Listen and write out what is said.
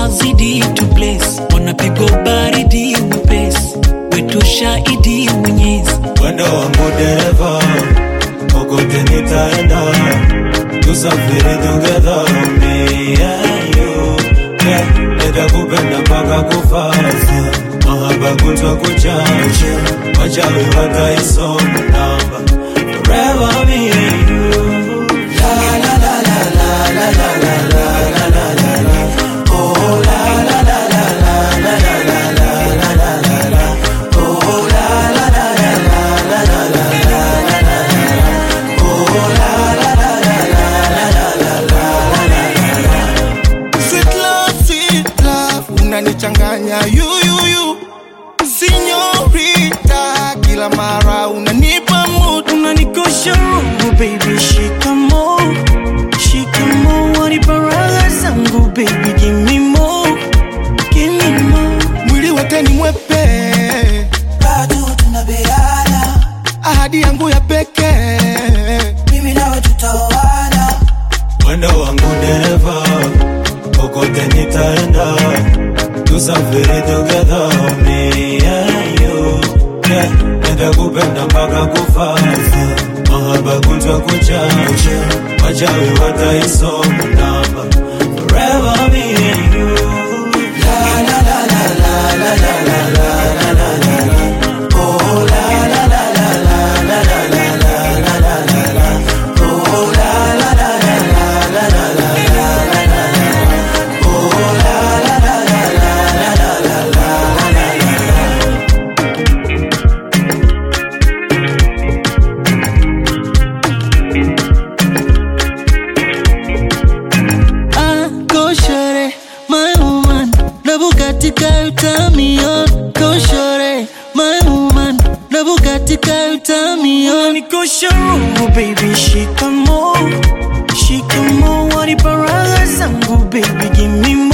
wazidi tu bless wanapigwa baridi upesi wetu shahidi mwenyezi Mwendo wangu dereva, kokote nitaenda, tusafiri together, me and you. Yeah, nitakupenda mpaka kufa, mahaba kutwa kuchacha, wachawi wataisoma namba, forever me and you. Sweet love, sweet love, unanichanganya yuyuyu Sinyorita, kila mara unanipa mood unanikosha roho baby shikamo shikamo waniparaga zangu baby give me more give me more Mwili wote ni mwepe, bado tunabeana, ahadi yangu ya pekee mimi nawe tutaoana, Mwendo wangu dereva, kokote nitaenda, tusafiri together, me and you. Yeah, nitakupenda mpaka kufa, mahaba kutwa kuchacha, wachawi wataisoma namba, forever me and you. Ah, go shorty, my woman. Na Bugatti ka you turn me on. Go shorty, my woman. Na Bugatti ka you turn me on. Unanikosha roho baby, shikamo, shikamo. Waniparaga zangu baby, give me